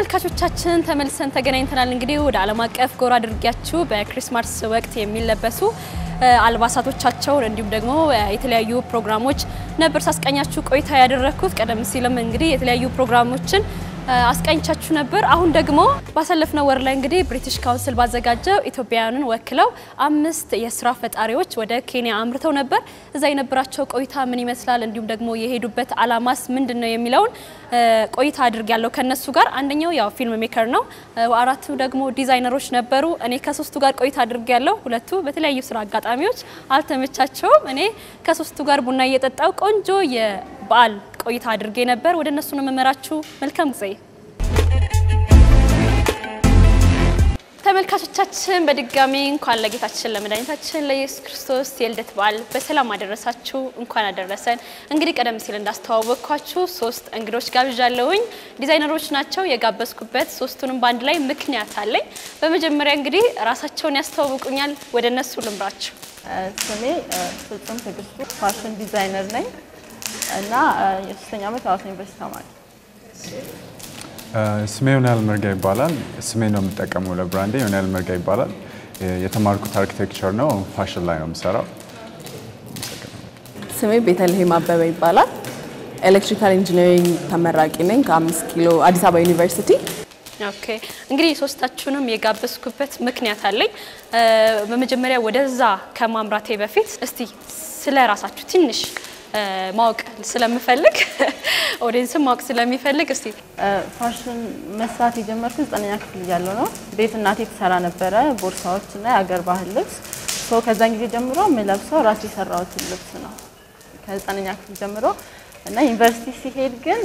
ተመልካቾቻችን ተመልሰን ተገናኝተናል። እንግዲህ ወደ ዓለም አቀፍ ጎራ አድርጊያችሁ በክሪስማስ ወቅት የሚለበሱ አልባሳቶቻቸውን እንዲሁም ደግሞ የተለያዩ ፕሮግራሞች ነበር ሳስቃኛችሁ ቆይታ ያደረግኩት። ቀደም ሲልም እንግዲህ የተለያዩ ፕሮግራሞችን አስቃኝቻችሁ ነበር። አሁን ደግሞ ባሳለፍነው ወር ላይ እንግዲህ ብሪቲሽ ካውንስል ባዘጋጀው ኢትዮጵያውያንን ወክለው አምስት የስራ ፈጣሪዎች ወደ ኬንያ አምርተው ነበር። እዛ የነበራቸው ቆይታ ምን ይመስላል፣ እንዲሁም ደግሞ የሄዱበት አላማስ ምንድን ነው የሚለውን ቆይታ አድርጊያለሁ ከነሱ ጋር። አንደኛው ያው ፊልም ሜከር ነው፣ አራቱ ደግሞ ዲዛይነሮች ነበሩ። እኔ ከሶስቱ ጋር ቆይታ አድርጊያለሁ። ሁለቱ በተለያዩ ስራ አጋጣሚዎች አልተመቻቸውም። እኔ ከሶስቱ ጋር ቡና እየጠጣው ቆንጆ የበዓል ቆይታ አድርጌ ነበር። ወደ እነሱ ነው የምመራችሁ። መልካም ጊዜ ተመልካቾቻችን። በድጋሚ እንኳን ለጌታችን ለመድኃኒታችን ለኢየሱስ ክርስቶስ የልደት በዓል በሰላም አደረሳችሁ፣ እንኳን አደረሰን። እንግዲህ ቀደም ሲል እንዳስተዋወቅኳችሁ ሶስት እንግዶች ጋብዣለሁኝ። ዲዛይነሮች ናቸው የጋበዝኩበት። ሶስቱንም በአንድ ላይ ምክንያት አለኝ። በመጀመሪያ እንግዲህ ራሳቸውን ያስተዋውቁኛል። ወደ እነሱ ልምራችሁ። ስሜ ፍጹም ትዕግስቱ ፋሽን ዲዛይነር ነኝ እና የሶስተኛ ዓመት ሐዋሳ ዩኒቨርሲቲ ተማሪ። ስሜ ዮናል መርጋ ይባላል። ስሜ ነው የምጠቀመው ለብራንዴ ዮናል መርጋ ይባላል። የተማርኩት አርኪቴክቸር ነው። ፋሽን ላይ ነው የምሰራው። ስሜ ቤተልሔም አበበ ይባላል። ኤሌክትሪካል ኢንጂነሪንግ ተመራቂ ነኝ ከአምስት ኪሎ አዲስ አበባ ዩኒቨርሲቲ። ኦኬ እንግዲህ ሶስታችሁንም የጋበዝኩበት ምክንያት አለኝ። በመጀመሪያ ወደዛ ከማምራቴ በፊት እስቲ ስለ ራሳችሁ ትንሽ ማወቅ ስለምፈልግ ኦዲየንስን ማወቅ ስለሚፈልግ እስቲ ፋሽን መስራት የጀመርኩት ዘጠነኛ ክፍል እያለሁ ነው። ቤት እናቴ ትሰራ ነበረ ቦርሳዎች እና የአገር ባህል ልብስ። ሶ ከዛን ጊዜ ጀምሮ የምለብሰው ራሴ የሰራሁትን ልብስ ነው ከዘጠነኛ ክፍል ጀምሮ እና ዩኒቨርሲቲ ሲሄድ ግን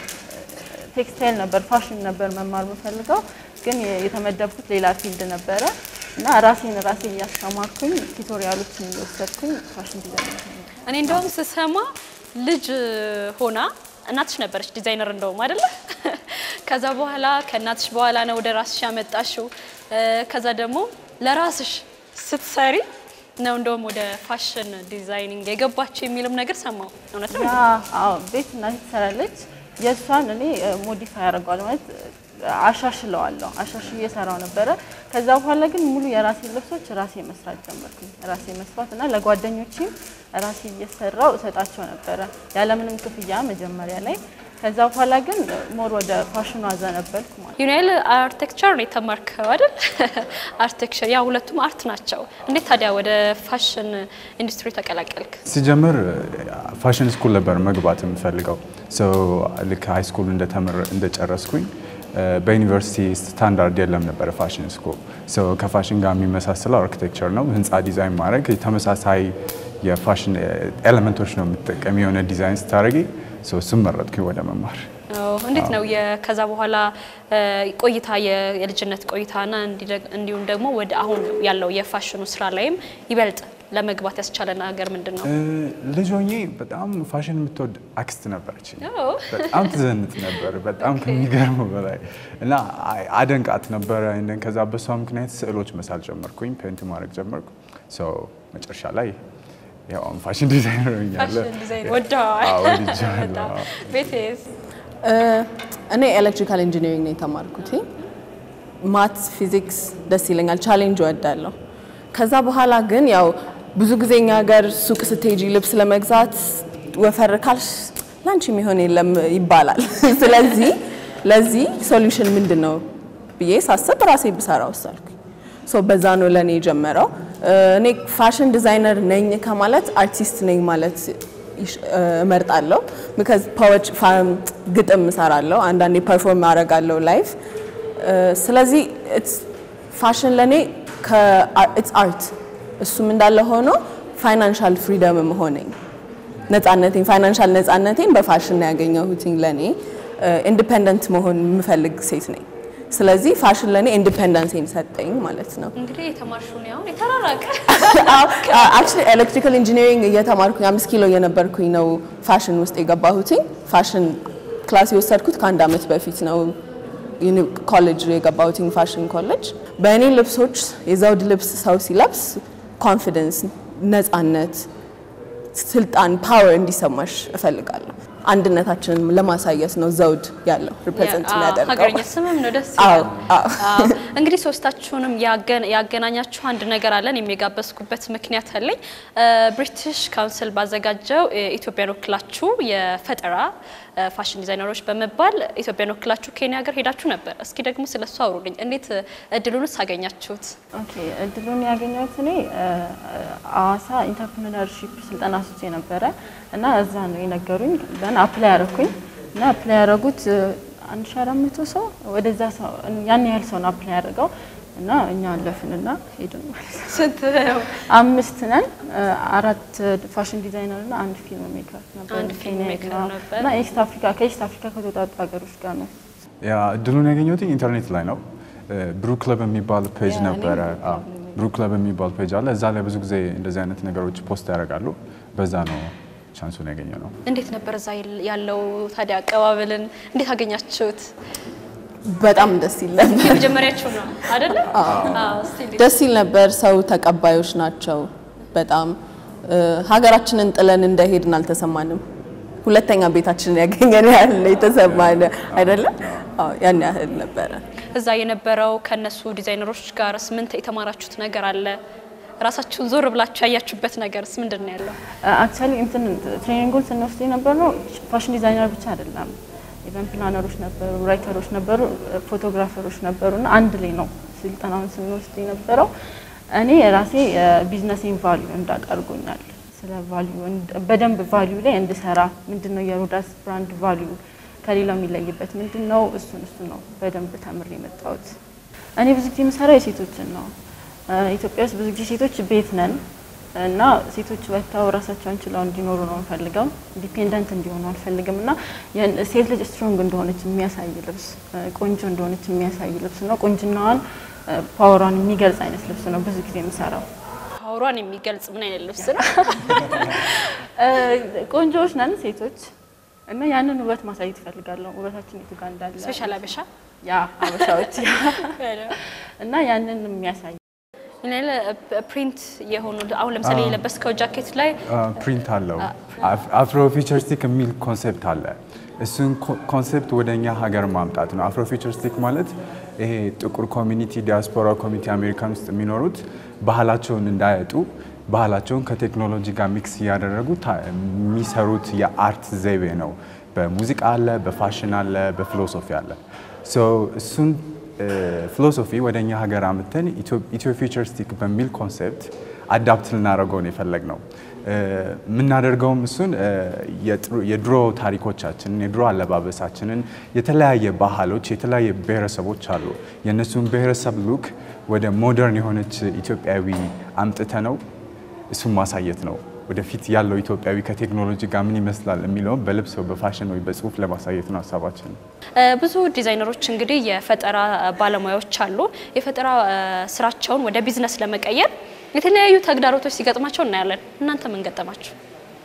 ቴክስታይል ነበር ፋሽን ነበር መማር የምፈልገው ግን የተመደብኩት ሌላ ፊልድ ነበረ እና ራሴን ራሴ እያስተማርኩኝ ቱቶሪያሎችን እየወሰድኩኝ ፋሽን ዲዛይን እኔ እንደውም ስሰማ ልጅ ሆና እናትሽ ነበረች ዲዛይነር እንደውም አይደለ? ከዛ በኋላ ከእናትሽ በኋላ ነው ወደ ራስሽ ያመጣሽው። ከዛ ደግሞ ለራስሽ ስትሰሪ ነው እንደውም ወደ ፋሽን ዲዛይኒንግ የገባችው የሚልም ነገር ሰማሁ። እውነት ነው? አዎ ቤት እናቴ ትሰራለች። የእሷን እኔ ሞዲፋይ ያደርገዋል ማለት አሻሽለዋለሁ። አሻሽዬ እየሰራው ነበረ። ከዛ በኋላ ግን ሙሉ የራሴ ልብሶች ራሴ መስራት ጀመርኩኝ። ራሴ መስራት እና ለጓደኞችም ራሴ እየሰራው እሰጣቸው ነበረ ያለምንም ክፍያ መጀመሪያ ላይ። ከዛ በኋላ ግን ሞር ወደ ፋሽኑ አዘነበልኩ ማለት ዩናይል አርቴክቸር ነው የተማርከው አይደል? አርቴክቸር ያ ሁለቱም አርት ናቸው። እንዴት ታዲያ ወደ ፋሽን ኢንዱስትሪ ተቀላቀልክ? ሲጀምር ፋሽን ስኩል ነበር መግባት የምፈልገው። ልክ ሃይ ስኩል እንደጨረስኩኝ በዩኒቨርሲቲ ስታንዳርድ የለም ነበረ ፋሽን ስኩል። ከፋሽን ጋር የሚመሳሰለው አርኪቴክቸር ነው። ህንፃ ዲዛይን ማድረግ ተመሳሳይ የፋሽን ኤሌመንቶች ነው የምትጠቀሚ የሆነ ዲዛይን ስታደርጊ። እሱም መረጥኩኝ ወደ መማር። እንዴት ነው ከዛ በኋላ ቆይታ የልጅነት ቆይታና እንዲሁም ደግሞ ወደ አሁን ያለው የፋሽኑ ስራ ላይም ይበልጥ ለመግባት ያስቻለ ነገር ምንድን ነው? ልጅ ሆኜ በጣም ፋሽን የምትወድ አክስት ነበረች። በጣም ትዘንጥ ነበር፣ በጣም ከሚገርመው በላይ እና አደንቃት ነበረ። ከዛ በሷ ምክንያት ስዕሎች መሳል ጀመርኩኝ፣ ፔንት ማድረግ ጀመርኩ። መጨረሻ ላይ ያው ፋሽን ዲዛይነር ሆኛለሁ። ፋሽን ዲዛይን ወደዋል። ቤቴስ እኔ ኤሌክትሪካል ኢንጂነሪንግ ነው የተማርኩት። ማት ፊዚክስ ደስ ይለኛል፣ ቻሌንጅ እወዳለሁ። ከዛ በኋላ ግን ያው ብዙ ጊዜ እኛ ሀገር ሱቅ ስትሄጂ ልብስ ለመግዛት ወፈር ካልሽ ላንቺ የሚሆን የለም ይባላል። ስለዚህ ለዚህ ሶሉሽን ምንድን ነው ብዬ ሳስብ ራሴ ብሰራ ወሰንኩኝ። ሶ በዛ ነው ለእኔ የጀመረው። እኔ ፋሽን ዲዛይነር ነኝ ከማለት አርቲስት ነኝ ማለት እመርጣለሁ። ቢካዝ ፖዎች ግጥም እሰራለሁ፣ አንዳንዴ ፐርፎርም አደርጋለሁ ላይቭ። ስለዚህ ፋሽን ለእኔ ኢትስ አርት እሱም እንዳለ ሆኖ ፋይናንሻል ፍሪደም ሆነኝ ነፃነቴን ፋይናንሻል ነፃነቴን በፋሽን ነው ያገኘሁትኝ። ለእኔ ኢንዲፔንደንት መሆን የምፈልግ ሴት ነኝ። ስለዚህ ፋሽን ለእኔ ኢንዲፔንደንሴን ሰጠኝ ማለት ነው። እንግዲህ የተማርሽውን ያሁን የተራራቀ አክቹዋሊ ኤሌክትሪካል ኢንጂነሪንግ እየተማርኩኝ አምስት ኪሎ የነበርኩኝ ነው ፋሽን ውስጥ የገባሁትኝ። ፋሽን ክላስ የወሰድኩት ከአንድ ዓመት በፊት ነው ኮሌጅ የገባሁትኝ ፋሽን ኮሌጅ። በእኔ ልብሶች የዘውድ ልብስ ሰው ሲለብስ ኮንፊደንስ፣ ነፃነት፣ ስልጣን፣ ፓወር እንዲሰማሽ እፈልጋለሁ። አንድነታችንን ለማሳየት ነው ዘውድ ያለው ሪፕሬዘንት አዎ፣ የሚያደርገው። ሀገረኛ ስምም ነው ደስ አዎ፣ ይላል። አዎ። አዎ። እንግዲህ ሶስታችሁንም ያገ- ያገናኛችሁ አንድ ነገር አለን። የሚጋበዝኩበት ምክንያት አለኝ። ብሪቲሽ ካውንስል ባዘጋጀው እ፣ ኢትዮጵያን ወክላችሁ የፈጠራ እ፣ ፋሽን ዲዛይነሮች በመባል ኢትዮጵያን ወክላችሁ ኬንያ ሀገር ሄዳችሁ ነበር። እስኪ ደግሞ ስለሱ አውሩልኝ። እንዴት እ፣ እድሉንስ አገኛችሁት? ኦኬ እድሉን ያገኘሁት እኔ እ፣ አዋሳ ኢንተርፕሪነርሺፕ ስልጠና ስቼ ነበረ እና እዛ ነው የነገሩኝ። ደን አፕላይ ያደረኩኝ እና አፕላይ ያደረጉት እ፣ አንድ ሺ አራት መቶ ሰው ወደዛ ሰው ያን ያህል ሰው ነው አፕላይ ያደረገው እና እኛ አለፍንና ሄድን ማለት ነው። ስንት አምስት ነን። እ፣ አራት ፋሽን ዲዛይነር እና አንድ ፊልም ሜከር ነበር። አንድ ፊልም ኬንያ ሜከር ነው። ነበር። እና ኢስት አፍሪካ ከኢስት አፍሪካ ከተውጣጡ ሀገሮች ጋር ነው ያ እድሉን ያገኘሁት ኢንተርኔት ላይ ነው። ብሩ ክለብ የሚባል ፔጅ ያ፣ እኔም ነበረ። ብሩ ክለብ አዎ፣ ብሩ ክለብ የሚባል ፔጅ አለ። እዛ ላይ ብዙ ጊዜ እንደዚህ አይነት ነገሮች ፖስት ያደርጋሉ። በዛ ነው ቻንሱን ያገኘ ነው። እንዴት ነበር እዛ ያለው ታዲያ አቀባበልን እንዴት አገኛችሁት? በጣም ደስ ይል ነበር። የመጀመሪያችሁ ነው አይደለ? አዎ። እስቲ እንዴት ደስ ይል ነበር። ሰው ተቀባዮች ናቸው። በጣም እ፣ ሀገራችንን ጥለን እንደሄድን አልተሰማንም። ሁለተኛ ቤታችንን ያገኘን ያህል ነው የተሰማን አይደለም? አዎ ያን ያህል ነበረ። እዛ የነበረው ከነሱ ዲዛይነሮች ጋርስ ምን የተማራችሁት ነገር አለ? ራሳችሁን ዞር ብላችሁ ያያችሁበት ነገርስ ምንድን ነው ያለው? አክቹዋሊ እንትን ትሬኒንጉን ስንወስድ የነበር ነው ፋሽን ዲዛይነር ብቻ አይደለም። ኢቨንት ፕላነሮች ነበሩ፣ ራይተሮች ነበሩ፣ ፎቶግራፈሮች ነበሩ እና አንድ ላይ ነው ስልጠናውን ስንወስድ የነበረው። እኔ ራሴ ቢዝነሴን ቫሊዩ እንዳቅ አድርጎኛል። ስለ ቫሊዩ በደንብ ቫሊዩ ላይ እንድሰራ ምንድን ነው የሮዳስ ብራንድ ቫሊዩ ከሌላው የሚለይበት ምንድን ነው? እሱን እሱ ነው በደንብ ተምሬ የመጣሁት። እኔ ብዙ ጊዜ የምሰራው የሴቶችን ነው። እ፣ ኢትዮጵያ ውስጥ ብዙ ጊዜ ሴቶች ቤት ነን እና ሴቶች ወጥተው ራሳቸውን ችለው እንዲኖሩ ነው የምፈልገው። ኢንዲፔንደንት እንዲሆኑ አልፈልግም እና ያን- ሴት ልጅ ስትሮንግ እንደሆነች የሚያሳይ ልብስ፣ እ፣ ቆንጆ እንደሆነች የሚያሳይ ልብስ ነው። ቆንጅናዋን፣ እ፣ ፓወሯን የሚገልጽ አይነት ልብስ ነው ብዙ ጊዜ የምሰራው። ፓወሯን የሚገልጽ ምን አይነት ልብስ ነው? እ፣ ቆንጆዎች ነን ሴቶች እና ያንን ውበት ማሳየት እፈልጋለሁ። ውበታችን የቱ ጋር እንዳለ ስፔሻል አበሻ ያ አበሻዎች እና ያንን የሚያሳይ ሌላ ፕሪንት የሆኑ አሁን ለምሳሌ የለበስከው ጃኬት ላይ ፕሪንት አለው። አፍሮ ፊቸርስቲክ የሚል ኮንሴፕት አለ። እሱን ኮንሴፕት ወደ እኛ ሀገር ማምጣት ነው። አፍሮ ፊቸርስቲክ ማለት ይሄ ጥቁር ኮሚኒቲ፣ ዲያስፖራ ኮሚኒቲ አሜሪካን ውስጥ የሚኖሩት ባህላቸውን እንዳያጡ ባህላቸውን ከቴክኖሎጂ ጋር ሚክስ እያደረጉ ታ- የሚሰሩት የአርት ዘይቤ ነው። በሙዚቃ አለ፣ በፋሽን አለ፣ በፊሎሶፊ አለ። ሶ እሱን ፊሎሶፊ ወደ እኛ ሀገር አምተን ኢትዮ ፊቸርስቲክ በሚል ኮንሴፕት አዳፕት ልናደርገው ነው የፈለግ ነው። የምናደርገውም እሱን እ፣ የጥሩ- የድሮ ታሪኮቻችንን የድሮ አለባበሳችንን የተለያየ ባህሎች የተለያየ ብሔረሰቦች አሉ። የእነሱን ብሔረሰብ ሉክ ወደ ሞደርን የሆነች ኢትዮጵያዊ አምጥተ ነው እሱን ማሳየት ነው። ወደፊት ያለው ኢትዮጵያዊ ከቴክኖሎጂ ጋር ምን ይመስላል የሚለውን በልብስ ወይ በፋሽን ወይ በጽሁፍ ለማሳየት ነው ሀሳባችን። እ፣ ብዙ ዲዛይነሮች እንግዲህ የፈጠራ ባለሙያዎች አሉ። የፈጠራ እ፣ ስራቸውን ወደ ቢዝነስ ለመቀየር የተለያዩ ተግዳሮቶች ሲገጥማቸው እናያለን። እናንተ ምን ገጠማችሁ?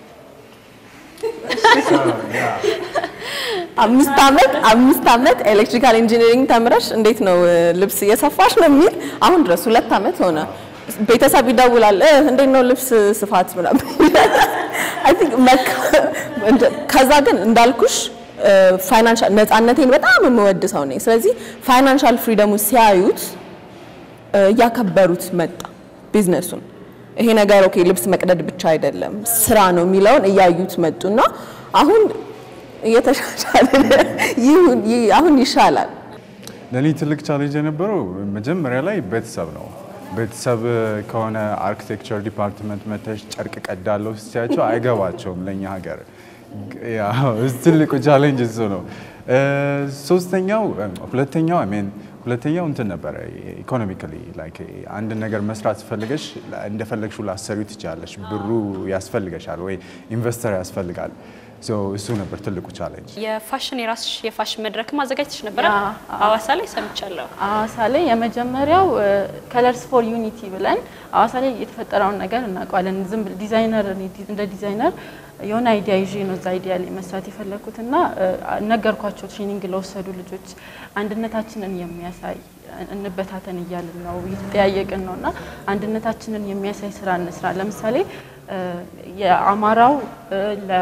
አምስት ዓመት አምስት ዓመት ኤሌክትሪካል ኢንጂነሪንግ ተምረሽ እንዴት ነው እ፣ ልብስ እየሰፋሽ ነው የሚል አሁን ድረስ ሁለት ዓመት ሆነ። ቤተሰብ ይደውላል እ፣ እንዴት ነው ልብስ ስፋት ምናምን አይ ቲንክ መካ- እንደ- ከዛ ግን እንዳልኩሽ ፋይናንሻል ነፃነቴን በጣም የምወድ ሰው ነኝ። ስለዚህ ፋይናንሻል ፍሪደሙ ሲያዩት እ፣ እያከበሩት መጣ ቢዝነሱን። ይሄ ነገር ኦኬ ልብስ መቅደድ ብቻ አይደለም ስራ ነው የሚለውን እያዩት መጡና አሁን እየተሻሻለ ይሁን ይህ- አሁን ይሻላል። ለእኔ ትልቅ ቻሌንጅ የነበረው መጀመሪያ ላይ ቤተሰብ ነው። ቤተሰብ ከሆነ አርኪቴክቸር ዲፓርትመንት መተሽ ጨርቅ ቀዳለሁ ሲያቸው አይገባቸውም ለእኛ ሀገር። ያው እሱ ትልቁ ቻሌንጅ እሱ ነው። እ፣ ሶስተኛው ሁለተኛው አይ ሚን ሁለተኛው እንትን ነበረ ኢኮኖሚካሊ ላይክ አንድ ነገር መስራት ፈልገሽ እንደፈለግሽው ላሰሪው ትችላለሽ። ብሩ ያስፈልገሻል ወይ ኢንቨስተር ያስፈልጋል። ሶ እሱ ነበር ትልቁ ቻሌንጅ። የፋሽን የራስሽ የፋሽን መድረክ ማዘጋጀትሽ ነበረ ያ፣ ሐዋሳ ላይ ሰምቻለሁ። ሐዋሳ ላይ የመጀመሪያው ከለርስ ፎር ዩኒቲ ብለን ሐዋሳ ላይ የተፈጠረውን ነገር እናውቀዋለን። ዝም ብል ዲዛይነር እኔ ዲ- እንደ ዲዛይነር የሆነ አይዲያ ይዤ ነው እዛ አይዲያ ላይ መስራት የፈለኩት እና ነገርኳቸው ትሬኒንግ ለወሰዱ ልጆች አንድነታችንን የሚያሳይ እንበታተን እያልን ነው እየተጠያየቅን ነው እና አንድነታችንን የሚያሳይ ስራ እንስራ። ለምሳሌ እ፣ የአማራው እ፣ ለ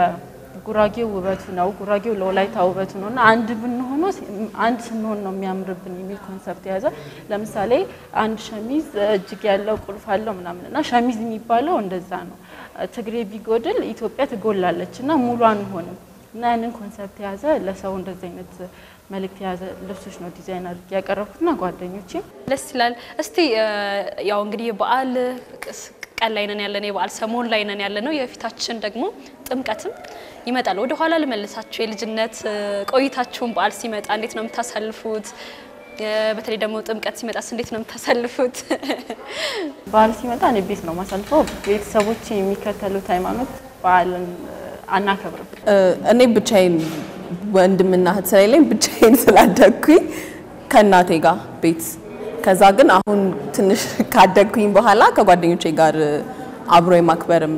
ጉራጌው ውበቱ ነው፣ ጉራጌው ለወላይታ ውበቱ ነው እና አንድ ብንሆኖ አንድ ስንሆን ነው የሚያምርብን የሚል ኮንሰፕት የያዘ ለምሳሌ አንድ ሸሚዝ እጅግ ያለው ቁልፍ አለው ምናምን እና ሸሚዝ የሚባለው እንደዛ ነው። ትግሬ ቢጎድል ኢትዮጵያ ትጎላለች እና ሙሉ አንሆንም እና ያንን ኮንሰፕት የያዘ ለሰው እንደዚህ አይነት መልእክት የያዘ ልብሶች ነው ዲዛይን አድርጌ ያቀረብኩትና ጓደኞቼ ደስ ይላል። እስቲ ያው እንግዲህ የበዓል ቀን ላይ ነን ያለነው፣ የበዓል ሰሞን ላይ ነን ያለነው። የፊታችን ደግሞ ጥምቀትም ይመጣል። ወደ ኋላ ልመልሳችሁ። የልጅነት ቆይታችሁን በዓል ሲመጣ እንዴት ነው የምታሳልፉት? በተለይ ደግሞ ጥምቀት ሲመጣስ እንዴት ነው የምታሳልፉት? በዓል ሲመጣ እኔ ቤት ነው ማሳልፈው። ቤተሰቦች የሚከተሉት ሃይማኖት በዓልን አናከብርም። እኔ ብቻዬን ወንድምና እህት ስለሌለኝ ብቻዬን ስላደግኩኝ ከእናቴ ጋር ቤት ከዛ ግን አሁን ትንሽ ካደግኩኝ በኋላ ከጓደኞቼ ጋር አብሮ የማክበርም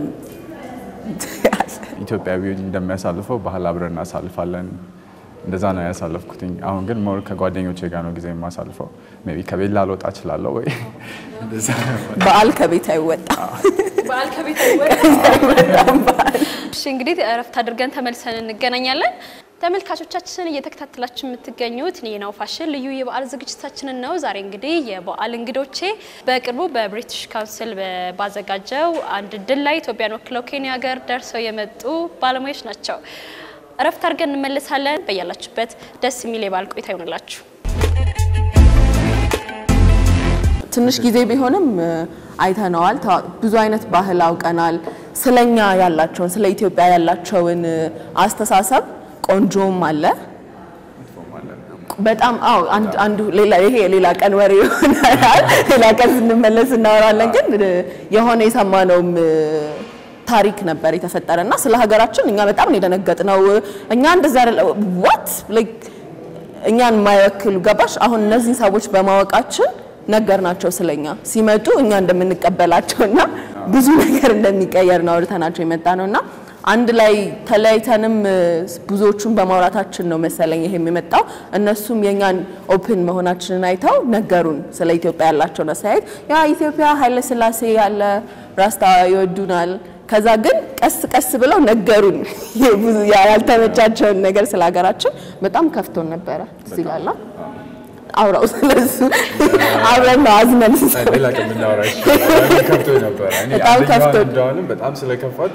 ኢትዮጵያዊ እንደሚያሳልፈው ባህል አብረን እናሳልፋለን። እንደዛ ነው ያሳለፍኩትኝ። አሁን ግን ሞር ከጓደኞቼ ጋር ነው ጊዜ የማሳልፈው። ሜይ ቢ ከቤት ላልወጣ እችላለሁ ወይ እንደዛ ነው። በዓል ከቤት አይወጣም። በዓል ከቤት አይወጣም። እሺ እንግዲህ እረፍት አድርገን ተመልሰን እንገናኛለን። ተመልካቾቻችን እየተከታተላችሁ የምትገኙት ኔናው ፋሽን ልዩ የበዓል ዝግጅታችንን ነው። ዛሬ እንግዲህ የበዓል እንግዶቼ በቅርቡ በብሪቲሽ ካውንስል ባዘጋጀው አንድ ድል ላይ ኢትዮጵያን ወክለው ኬንያ ሀገር ደርሰው የመጡ ባለሙያዎች ናቸው። እረፍት አድርገን እንመልሳለን። በያላችሁበት ደስ የሚል የበዓል ቆይታ ይሆንላችሁ። ትንሽ ጊዜ ቢሆንም አይተነዋል። ታ- ብዙ አይነት ባህል አውቀናል። ስለኛ ያላቸውን ስለ ኢትዮጵያ ያላቸውን አስተሳሰብ ቆንጆም አለ በጣም አዎ። አንድ አንዱ ሌላ ይሄ ሌላ ቀን ወሬ ይሆናል። ሌላ ቀን ስንመለስ እናወራለን። ግን የሆነ የሰማነውም ታሪክ ነበር የተፈጠረ እና ስለ ሀገራችን እኛ በጣም ነው የደነገጥነው። እኛ እንደዛ አይደለ ዋት ላይክ እኛን የማይወክሉ ገባሽ። አሁን እነዚህን ሰዎች በማወቃችን ነገር ናቸው ስለኛ ሲመጡ እኛ እንደምንቀበላቸው እና ብዙ ነገር እንደሚቀየር ነው አውርተናቸው የመጣ ነው እና አንድ ላይ ተለያይተንም ብዙዎቹን በማውራታችን ነው መሰለኝ ይሄም የመጣው። እነሱም የኛን ኦፕን መሆናችንን አይተው ነገሩን ስለ ኢትዮጵያ ያላቸውን አስተያየት ያ ኢትዮጵያ ኃይለ ሥላሴ ያለ ራስታ ይወዱናል። ከዛ ግን ቀስ ቀስ ብለው ነገሩን ብዙ ያልተመቻቸውን ነገር ስለ ሀገራችን በጣም ከፍቶን ነበረ። እዚህ ጋላ አውራው ስለሱ አብረን ነው አዝነን ሌላ ቀን ብናወራ ይሻላል። ከፍቶኝ ነበረ። እኔ በጣም አንደኛዋን ከፍቶኝ። እንደዋልም በጣም ስለከፋት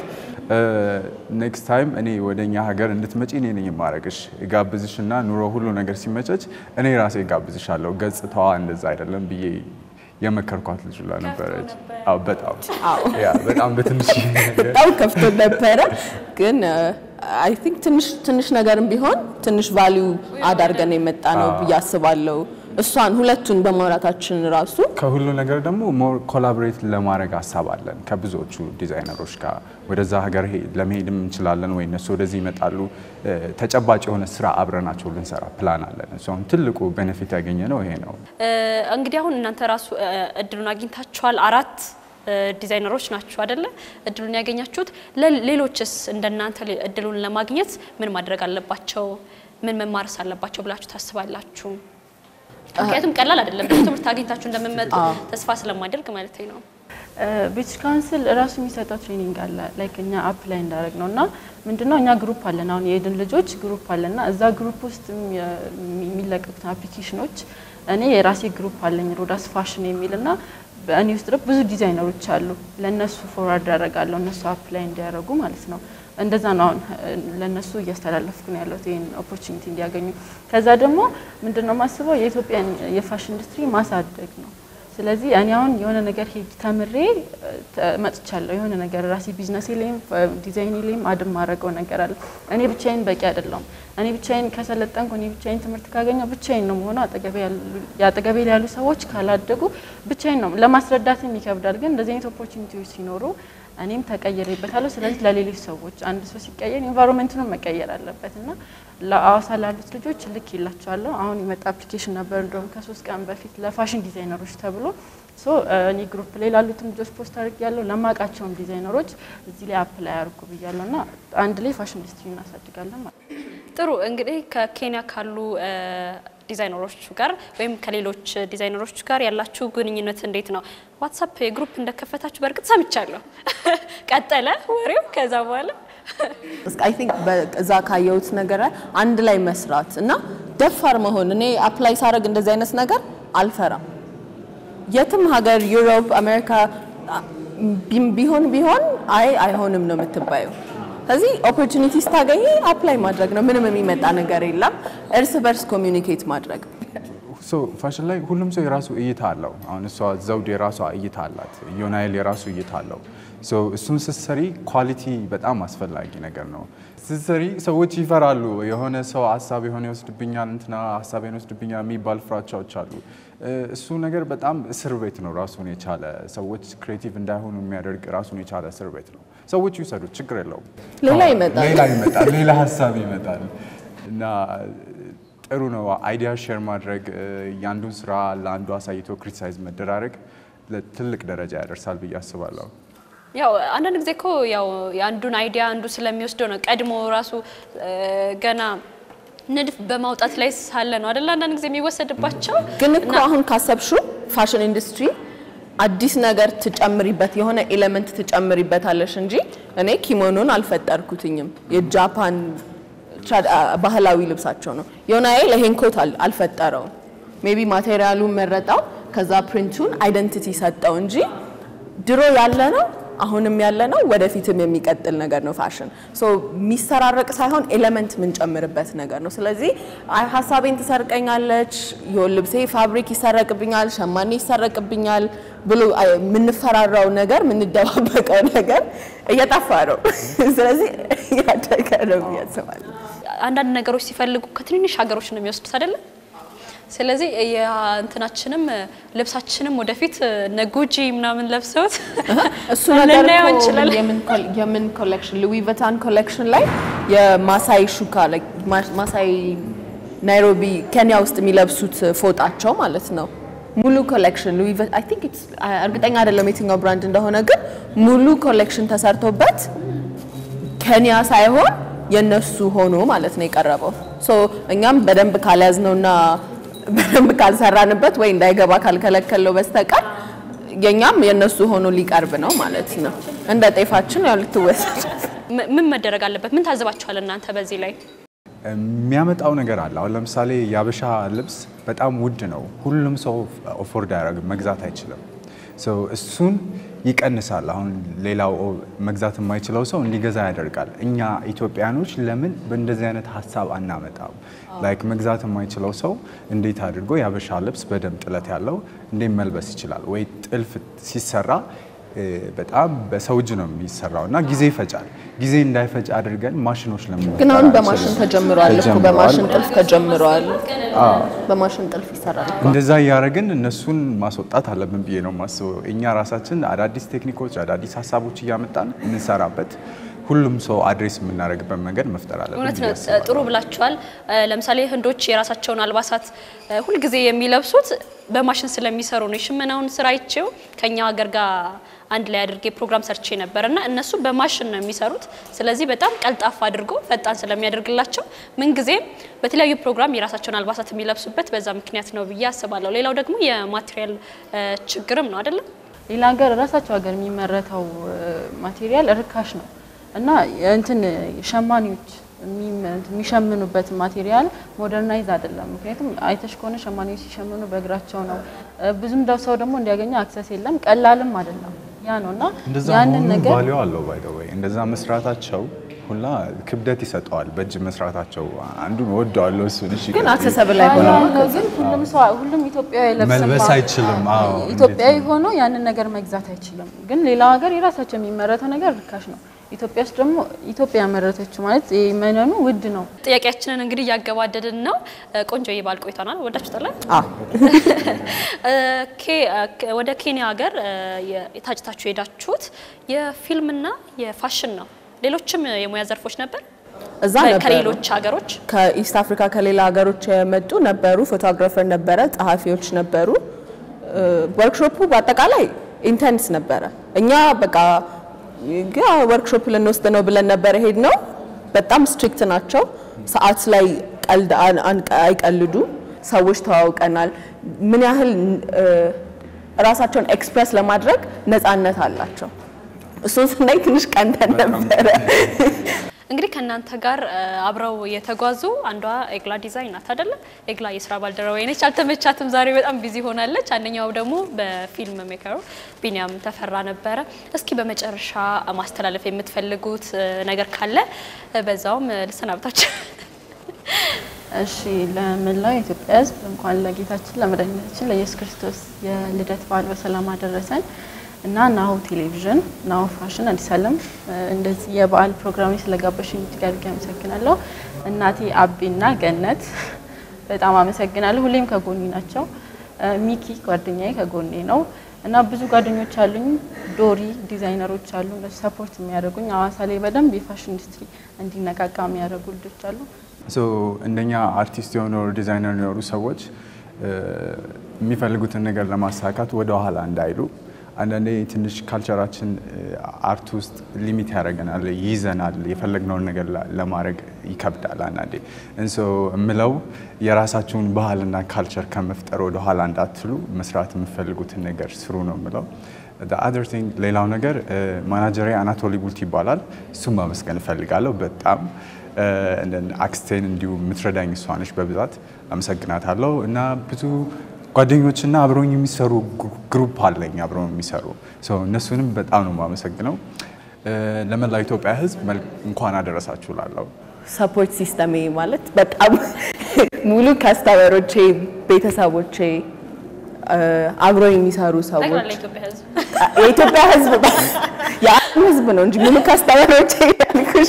ኔክስት ታይም እኔ ወደ እኛ ሀገር እንድትመጪ እኔ ነኝ የማረግሽ ጋብዝሽ እና ኑሮ ሁሉ ነገር ሲመቸች እኔ ራሴ ጋብዝሻለሁ። ገጽታዋ እንደዛ አይደለም ብዬ የመከርኳት ልጅ ላ ነበረች። አዎ በጣም ያ በጣም በትንሽ ነገር በጣም ከፍቶ ነበረ። ግን አይ ቲንክ ትንሽ ትንሽ ነገርም ቢሆን ትንሽ ቫሊዩ አዳርገን የመጣ ነው ብዬ አስባለሁ። እሷን ሁለቱን በማውራታችን ራሱ ከሁሉ ነገር ደግሞ ሞር ኮላቦሬት ለማድረግ ሀሳብ አለን ከብዙዎቹ ዲዛይነሮች ጋር ወደዛ ሀገር ሄ- ለመሄድም እንችላለን ወይ እነሱ ወደዚህ ይመጣሉ። እ፣ ተጨባጭ የሆነ ስራ አብረናቸው ልንሰራ ፕላን አለን። እሱ አሁን ትልቁ ቤኔፊት ያገኘ ነው ይሄ ነው። እንግዲህ አሁን እናንተ ራሱ እ፣ እድሉን አግኝታችኋል። አራት እ፣ ዲዛይነሮች ናችሁ አይደለ? እድሉን ያገኛችሁት። ለሌሎችስ እንደናንተ ሌ- እድሉን ለማግኘት ምን ማድረግ አለባቸው? ምን መማርስ አለባቸው ብላችሁ ታስባላችሁ? ምክንያቱም ቀላል አይደለም። ብዙ ትምህርት አግኝታችሁ እንደምመጡ ተስፋ ስለማደርግ ማለት ነው። ብሪቲሽ ካውንስል እራሱ የሚሰጠው ትሬኒንግ አለ ላይክ እኛ አፕ ላይ እንዳደረግ ነው እና ምንድነው እኛ ግሩፕ አለን አሁን የኤድን ልጆች ግሩፕ አለና እዛ ግሩፕ ውስጥ የሚለቀቁትን አፕሊኬሽኖች እኔ የራሴ ግሩፕ አለኝ ሮዳስ ፋሽን የሚል እና በእኔ ውስጥ ደግሞ ብዙ ዲዛይነሮች አሉ ለእነሱ ፎርዋርድ ያደርጋለሁ እነሱ አፕ ላይ እንዲያደርጉ ማለት ነው እንደዛ ነው አሁን ለእነሱ እያስተላለፍኩ ነው ያለሁት ይህን ኦፖርቹኒቲ እንዲያገኙ ከዛ ደግሞ ምንድነው ማስበው የኢትዮጵያን የፋሽን ኢንዱስትሪ ማሳደግ ነው ስለዚህ እኔ አሁን የሆነ ነገር ሄጅ ተምሬ ተ- መጥቻለሁ። የሆነ ነገር ራሴ ቢዝነስ ላይም ዲዛይን ላይም አድም ማድረገው ነገር አለ። እኔ ብቻዬን በቂ አይደለሁም። እኔ ብቻዬን ከሰለጠንኩ እኔ ብቻዬን ትምህርት ካገኘው ብቻዬን ነው መሆኑ። አጠገቤ ያሉ- የአጠገቤ ላይ ያሉ ሰዎች ካላደጉ ብቻዬን ነው ለማስረዳትም ይከብዳል። ግን እንደዚህ አይነት ኦፖርቹኒቲዎች ሲኖሩ እኔም ተቀይሬበታለሁ። ስለዚህ ለሌሎች ሰዎች አንድ ሰው ሲቀየር ኢንቫይሮንመንቱንም መቀየር አለበት እና ለአዋሳ ላሉት ልጆች ልክ ይላቸዋለሁ። አሁን የመጣ አፕሊኬሽን ነበር እንደውም ከሶስት ቀን በፊት ለፋሽን ዲዛይነሮች ተብሎ ሶ እኔ ግሩፕ ላይ ላሉትም ልጆች ፖስት አድርግ ያለው ለማውቃቸውም ዲዛይነሮች እዚህ ላይ አፕላይ አድርጉ ብያለሁ እና አንድ ላይ ፋሽን ኢንዱስትሪ እናሳድጋለን ማለት ነው። ጥሩ እንግዲህ ከኬንያ ካሉ እ፣ ዲዛይነሮች ጋር ወይም ከሌሎች ዲዛይነሮች ጋር ያላችሁ ግንኙነት እንዴት ነው? ዋትሳፕ የግሩፕ እንደከፈታችሁ በእርግጥ ሰምቻለሁ። ቀጠለ ወሬው ከዛ በኋላ አይ ቲንክ እዛ ካየሁት ነገር ላይ አንድ ላይ መስራት እና ደፋር መሆን። እኔ አፕላይ ሳደርግ እንደዚህ አይነት ነገር አልፈራም። የትም ሀገር ዩሮፕ፣ አሜሪካ ቢ- ቢሆን ቢሆን አይ አይሆንም ነው የምትባየው። ስለዚህ ኦፖርቹኒቲ ስታገኝ አፕላይ ማድረግ ነው። ምንም የሚመጣ ነገር የለም። እርስ በርስ ኮሚዩኒኬት ማድረግ ሶ ፋሽን ላይ ሁሉም ሰው የራሱ እይታ አለው። አሁን እሷ ዘውድ የራሷ እይታ አላት፣ ዮናይል የራሱ እይታ አለው። ሶ እሱን ስትሰሪ ኳሊቲ በጣም አስፈላጊ ነገር ነው። ስትሰሪ ሰዎች ይፈራሉ። የሆነ ሰው ሀሳብ የሆነ ይወስድብኛል፣ እንትና ሀሳቤን ይወስድብኛል የሚባል ፍራቻዎች አሉ። እ፣ እሱ ነገር በጣም እስር ቤት ነው ራሱን የቻለ ሰዎች ክሬቲቭ እንዳይሆኑ የሚያደርግ ራሱን የቻለ እስር ቤት ነው። ሰዎች ይውሰዱት፣ ችግር የለውም። ሌላ ይመጣል። ሌላ ይመጣል፣ ሌላ ሀሳብ ይመጣል እና ጥሩ ነው። አይዲያ ሼር ማድረግ እ፣ የአንዱን ስራ ለአንዱ አሳይቶ ክሪቲሳይዝ መደራረግ ለትልቅ ደረጃ ያደርሳል ብዬ አስባለሁ። ያው አንዳንድ ጊዜ እኮ ያው የአንዱን አይዲያ አንዱ ስለሚወስደው ነው ቀድሞ ራሱ እ፣ ገና ንድፍ በማውጣት ላይ ሳለ ነው አይደል? አንዳንድ ጊዜ የሚወሰድባቸው ግን እኮ አሁን ካሰብሹ ፋሽን ኢንዱስትሪ አዲስ ነገር ትጨምሪበት የሆነ ኤሌመንት ትጨምሪበታለሽ እንጂ እኔ ኪሞኖን አልፈጠርኩትኝም። የጃፓን ትራድ- አ- ባህላዊ ልብሳቸው ነው። ዮናኤል ይሄን ኮት አል- አልፈጠረውም። ሜቢ ማቴሪያሉን መረጠው፣ ከዛ ፕሪንቱን አይደንቲቲ ሰጠው እንጂ ድሮ ያለ ነው አሁንም ያለ ነው ወደፊትም የሚቀጥል ነገር ነው። ፋሽን ሶ የሚሰራረቅ ሳይሆን ኤሌመንት የምንጨምርበት ነገር ነው። ስለዚህ አይ ሀሳቤን ትሰርቀኛለች፣ የወል ልብሴ ፋብሪክ ይሰረቅብኛል፣ ሸማኔ ይሰረቅብኛል ብሎ አይ፣ የምንፈራራው ነገር የምንደባበቀው ነገር እየጠፋ ነው። ስለዚህ እያደገ ነው ብዬ አስባለሁ። አንዳንድ ነገሮች ሲፈልጉ ከትንንሽ ሀገሮች ነው የሚወስዱት አይደለም። ስለዚህ የእንትናችንም ልብሳችንም ወደፊት እነ ጉጂ ምናምን ለብሰውት እሱ ነገር ልናየው እኮ እንችላለን። የምን ኮል- የምን ኮሌክሽን ሉዊ ቨታን ኮሌክሽን ላይ የማሳይ ሹካ like ማ- ማሳይ ናይሮቢ ኬንያ ውስጥ የሚለብሱት ፎጣቸው ማለት ነው። ሙሉ ኮሌክሽን ሉዊ አይ ቲንክ ኢትስ እርግጠኛ አይደለም የትኛው ብራንድ እንደሆነ ግን ሙሉ ኮሌክሽን ተሰርቶበት ኬንያ ሳይሆን የነሱ ሆኖ ማለት ነው የቀረበው። ሶ እኛም በደንብ ካልያዝነውና በደንብ ካልሰራንበት ወይ እንዳይገባ ካልከለከለው በስተቀር የኛም የነሱ ሆኖ ሊቀርብ ነው ማለት ነው። እንደ ጤፋችን ያው ልትወሰድ ም- ምን መደረግ አለበት? ምን ታዝባችኋል እናንተ በዚህ ላይ? የሚያመጣው ነገር አለ። አሁን ለምሳሌ የአበሻ ልብስ በጣም ውድ ነው። ሁሉም ሰው ኦፎርድ አያደርግም፣ መግዛት አይችልም። ሶ እሱን ይቀንሳል። አሁን ሌላው መግዛት የማይችለው ሰው እንዲገዛ ያደርጋል። እኛ ኢትዮጵያኖች ለምን በእንደዚህ አይነት ሀሳብ አናመጣም? ላይክ መግዛት የማይችለው ሰው እንዴት አድርጎ የአበሻ ልብስ በደንብ ጥለት ያለው እንዴት መልበስ ይችላል? ወይ ጥልፍ ሲሰራ እ፣ በጣም በሰው እጅ ነው የሚሰራው እና ጊዜ ይፈጫል። ጊዜ እንዳይፈጭ አድርገን ማሽኖች ለምን ግን አሁን መፍጠር በማሽን አንችልም? ተጀምሯል እኮ ተጀምሯል። በማሽን ጥልፍ ተጀምሯል። በማሽን ጥልፍ ይሰራል እኮ። እንደዛ እያደረግን እነሱን ማስወጣት አለብን ብዬ ነው የማስበው። እኛ ራሳችን አዳዲስ ቴክኒኮች፣ አዳዲስ ሀሳቦች እያመጣን የምንሰራበት ሁሉም ሰው አድሬስ የምናደርግበት መንገድ መፍጠር አለብን እውነት ብዬ ነው። አስባለሁ። ጥሩ ብላችኋል። እ፣ ለምሳሌ ህንዶች የራሳቸውን አልባሳት እ፣ ሁልጊዜ የሚለብሱት በማሽን ስለሚሰሩ ነው። የሽመናውን ስራ አይቼው ከኛ ሀገር ጋር አንድ ላይ አድርጌ ፕሮግራም ሰርቼ ነበር እና እነሱ በማሽን ነው የሚሰሩት። ስለዚህ በጣም ቀልጣፋ አድርጎ ፈጣን ስለሚያደርግላቸው ምንጊዜም በተለያዩ ፕሮግራም የራሳቸውን አልባሳት የሚለብሱበት በዛ ምክንያት ነው ብዬ አስባለሁ። ሌላው ደግሞ የማቴሪያል እ፣ ችግርም ነው አይደለም? ሌላ ሀገር ራሳቸው ሀገር የሚመረተው ማቴሪያል ርካሽ ነው እና እንትን ሸማኔዎች የሚም- እንትን የሚሸምኑበት ማቴሪያል ሞደርናይዝ አይደለም። ምክንያቱም አይተሽ ከሆነ ሸማኔዎች ሲሸምኑ በእግራቸው ነው። እ፣ ብዙም ደው ሰው ደግሞ እንዲያገኘው አክሰስ የለም። ቀላልም አይደለም። ያ ነው እና እንደዛ ያንን መሆኑ ነገር ቫሊዩ አለው ባይ ዘ ወይ እንደዛ መስራታቸው ሁላ ክብደት ይሰጠዋል። በእጅ መስራታቸው አንዱን ወደዋለሁ እሱን። እሺ ግን አክሰሰብል አይሆንም። ነው ግን ሁሉም ሰው ሁሉም ኢትዮጵያዊ አይለብስም። መልበስ አይችልም። አዎ ኢትዮጵያዊ ሆኖ ያንን ነገር መግዛት አይችልም። ግን ሌላው ሀገር የራሳቸው የሚመረተው ነገር ርካሽ ነው። ኢትዮጵያ ውስጥ ደግሞ ኢትዮጵያ ያመረተችው ማለት ይሄ መነኑ ውድ ነው። ጥያቄያችንን እንግዲህ እያገባደድን ነው። እ፣ ቆንጆ የባል ቆይታናል። ወዳችሁታል? አዎ ኬ- ኬ- ወደ ኬንያ ሀገር እ፣ የ- የታጭታችሁ የሄዳችሁት የፊልምና የፋሽን ነው። ሌሎችም የሙያ ዘርፎች ነበር እዛ ከ- ነበሩ። ከሌሎች ሀገሮች ከኢስት አፍሪካ ከሌላ ሀገሮች የመጡ ነበሩ። ፎቶግራፈር ነበረ፣ ጸሐፊዎች ነበሩ። ወርክሾፑ በአጠቃላይ ኢንተንስ ነበረ። እኛ በቃ ግ- ወርክሾፕ ልንወስድ ነው ብለን ነበረ ሄድ ነው። በጣም ስትሪክት ናቸው። ሰዓት ላይ ቀልድ አን- አን- አይቀልዱ። ሰዎች ተዋውቀናል። ምን ያህል እ፣ ራሳቸውን ኤክስፕረስ ለማድረግ ነፃነት አላቸው። እሱን ስናይ ትንሽ ቀንተን ነበረ። እንግዲህ ከእናንተ ጋር እ፣ አብረው የተጓዙ አንዷ ኤግላ ዲዛይን ናት አይደለ? ኤግላ የስራ ባልደረባ ነች። አልተመቻትም፣ ዛሬ በጣም ቢዚ ሆናለች። አንደኛው ደግሞ በፊልም ሜከሩ ቢኒያም ተፈራ ነበረ። እስኪ በመጨረሻ ማስተላለፍ የምትፈልጉት እ፣ ነገር ካለ እ፣ በዛውም እ፣ ልሰናብታችሁ። እሺ ለመላው የኢትዮጵያ ሕዝብ እንኳን ለጌታችን ለመድኃኒታችን ለኢየሱስ ክርስቶስ የልደት በዓል በሰላም አደረሰን እና ናሁ ቴሌቪዥን ናሁ ፋሽን አዲስ ዓለም እ፣ እንደዚህ የበዓል ፕሮግራም ስለጋበሽኝ እጅግ አድርጌ አመሰግናለሁ። እናቴ አቤና ገነት በጣም አመሰግናለሁ። ሁሌም ከጎኔ ናቸው። እ፣ ሚኪ ጓደኛዬ ከጎኔ ነው እና ብዙ ጓደኞች አሉኝ። ዶሪ ዲዛይነሮች አሉ፣ እነሱ ሰፖርት የሚያደርጉኝ ሀዋሳ ላይ በደንብ የፋሽን ኢንዱስትሪ እንዲነቃቃ የሚያደርጉ ልጆች አሉ። ሶ እንደኛ አርቲስት የሆኑ ዲዛይነር የሆኑ ሰዎች እ፣ የሚፈልጉትን ነገር ለማሳካት ወደ ኋላ እንዳይሉ። አንዳንዴ ትንሽ ካልቸራችን እ፣ አርት ውስጥ ሊሚት ያደርገናል፣ ይይዘናል። የፈለግነውን ነገር ላ- ለማድረግ ይከብዳል አንዳንዴ። እንሶ የምለው የራሳችሁን ባህልና ካልቸር ከመፍጠር ወደ ኋላ እንዳትሉ፣ መስራት የምትፈልጉትን ነገር ስሩ ነው የምለው። አዘር ቲንግ ሌላው ነገር ማናጀሪ አናቶሊ ቡልት ይባላል። እሱም ማመስገን እፈልጋለሁ በጣም እንደን አክስቴን እንዲሁ የምትረዳኝ እሷ ነች በብዛት አመሰግናታለሁ። እና ብዙ ጓደኞችና አብረውኝ የሚሰሩ ግሩ- ግሩፕ አለኝ አብረው የሚሰሩ ሰው እነሱንም በጣም ነው የማመሰግነው። ለመላው ኢትዮጵያ ሕዝብ መልክ እንኳን አደረሳችሁ ላለው ሰፖርት ሲስተሜ ማለት በጣም ሙሉ ከስተመሮቼ፣ ቤተሰቦቼ፣ እ፣ አብረው የሚሰሩ ሰዎች ጠቅላላ ኢትዮጵያ ሕዝብ የኢትዮጵያ ህዝብ የዓለም ህዝብ ነው እንጂ ሙሉ ካስተማሪዎች ያልኩሽ።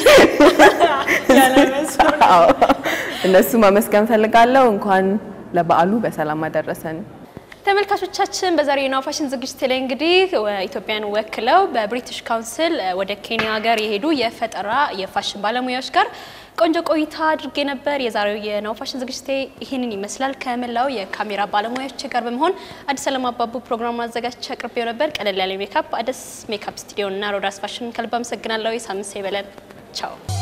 አዎ፣ እነሱ ማመስገን ፈልጋለሁ። እንኳን ለበዓሉ በሰላም አደረሰን። ተመልካቾቻችን በዛሬው የናሁ ፋሽን ዝግጅት ላይ እንግዲህ ኢትዮጵያን ወክለው በብሪቲሽ ካውንስል ወደ ኬንያ ሀገር የሄዱ የፈጠራ የፋሽን ባለሙያዎች ጋር ቆንጆ ቆይታ አድርጌ ነበር። የዛሬው የናሁ ፋሽን ዝግጅት ይህንን ይመስላል። ከመላው የካሜራ ባለሙያዎች ጋር በመሆን አዲስ አለም አባቡ ፕሮግራም አዘጋጅቼ አቅርቤው ነበር። ቀለል ያለ ሜካፕ አዲስ ሜካፕ ስቱዲዮ እና ሮዳስ ፋሽን ከልብ አመሰግናለሁ። የሳምንት ሰው ይበለን። ቻው